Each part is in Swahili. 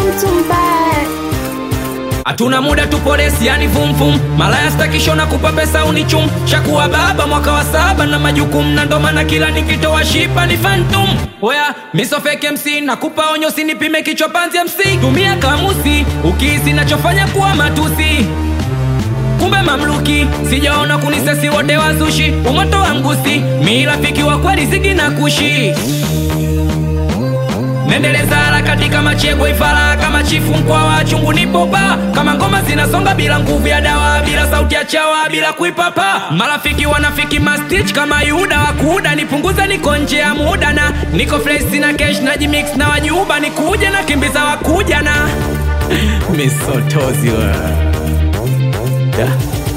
mtu mbaya. Hatuna muda tupolesi, yani vumvum. Malaya stakisho na kupa pesa unichum. Shakuwa baba mwaka wa saba na majukumu, na ndo maana kila nikitoa shipa ni phantom. Oya, miso fake MC nakupa onyo, sinipime kichwa panzi MC. Tumia kamusi ukihisi nachofanya kuwa matusi kumbe mamluki sijaona kunisesi wote wazushi umoto wa mgusi mi rafiki wa kweli zigi na kushi nendeleza harakati kama chegwe ifara kama chifu mkwa wa chungu nipopa kama ngoma zinasonga bila nguvu ya dawa bila sauti ya chawa bila kuipapa marafiki wanafiki mastich kama yuda wakuda nipunguza niko nje ya muda na niko fresh na cash na jimix na wajuba nikuja na kimbiza wakuja na misotozi wa yeah.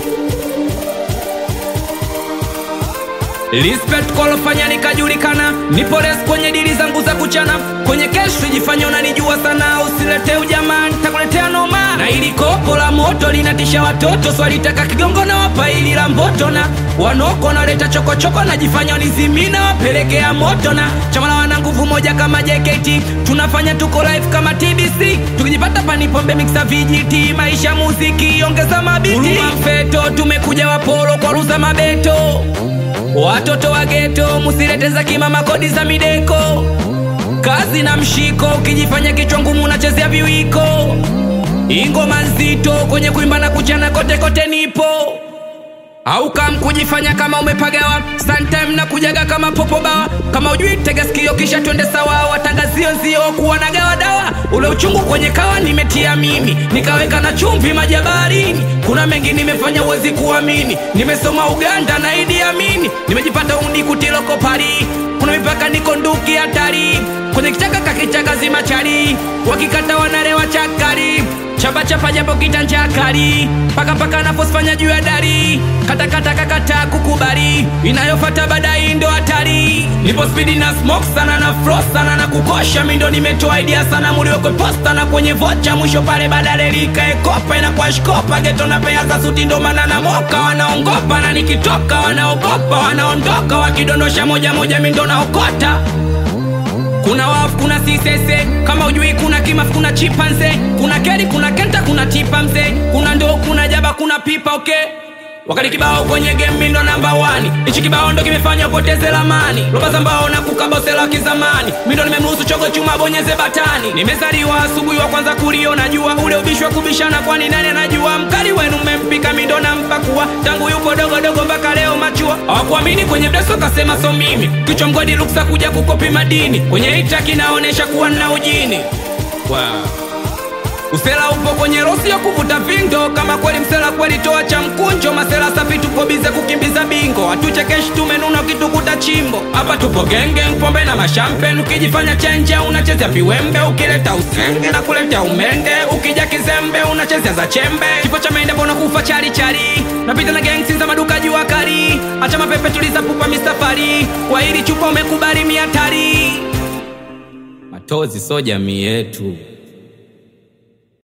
Respect kolofanya nikajulikana, nipo res kwenye dili zangu za kuchana, kwenye kesho jifanya unanijua sana, usilete ujamaa, nitakuletea noma. Na ili kopo la moto linatisha watoto, swalitaka kigongo na wapa ili la mboto, na wanoko naleta chokochoko, najifanya nizimina, wapelekea moto, na chama la wana nguvu moja kama JKT, tunafanya tuko live kama TBC, tukijipata panipombe mixa vijiti, maisha muziki, ongeza mabiti, Huruma mfeto, tumekuja wapolo kwa ruza mabeto Watoto wa geto musilete za kimama kodi za mideko kazi na mshiko ukijifanya kichwa ngumu unachezea viwiko ingoma nzito kwenye kuimba na kuchana kote kote nipo au kam kujifanya kama umepagawa sometime na kujaga kama popo bawa kama ujui tega sikio kisha twende sawa watangazio nzio kuwa na gawa dawa ule uchungu kwenye kawa nimetia mimi nikaweka na chumvi majabarini kuna mengi nimefanya uwezi kuamini nimesoma uganda na idi amini nimejipata undi kutiloko pari kuna mipaka niko nduki hatari kwenye kichaka kakichaka zimachari wakikata wanarewa chakari chapa chapa japo kitanchakari paka paka naposifanya juu ya dari katakata kakata kukubali inayofata baadaye ndo hatari nipo spidi na smoke sana na fro sana na kukosha mindo nimetoa idea sana muliwekwe posta na kwenye vocha mwisho pale badale likaekopa inakuwa shkopa geto na pea za suti ndo maana na moka wanaongopa na nikitoka wanaogopa wanaondoka wakidondosha moja moja mindo naokota kuna wafu kuna sisese kama ujui kuna kimafu kuna chipanze kuna keri kuna kenta kuna tipa mzee kuna ndoo kuna jaba kuna pipa okay wakati kibao kwenye game mi ndo namba wani ichi kibao ndo kimefanya upoteze lamani roba za mbao na kukabosela kizamani mi ndo nimemruhusu chogo chuma bonyeze batani nimezaliwa asubuhi wa kwanza kuliona jua ule ubishwa kubishana kwani nani anajua mkali wenu mmempika mi ndo nampakua tangu yupo dogodogo mpaka leo machua hawakuamini kwenye mdeso kasema so mimi kichwa mgodi luksa kuja kukopi madini kwenye ita kinaonesha kuwa nna ujini wow. Usela upo kwenye rosi ya kuvuta vindo, kama kweli msela kweli toa cha mkunjo. Masela safi tupo bize kukimbiza bingo, hatuchekeshi tumenuna ukitukuta chimbo. Hapa tupo genge, pombe na mashampen, ukijifanya chenje unachezea viwembe, ukileta usenge na kuleta umende, ukija kizembe unachezea za chembe. Kifo cha mende mbona kufa chari chari, napita na gangsi za maduka jua kari, acha mapepe tuliza pupa misafari, kwa hili chupa umekubali miatari. Matozi so jamii yetu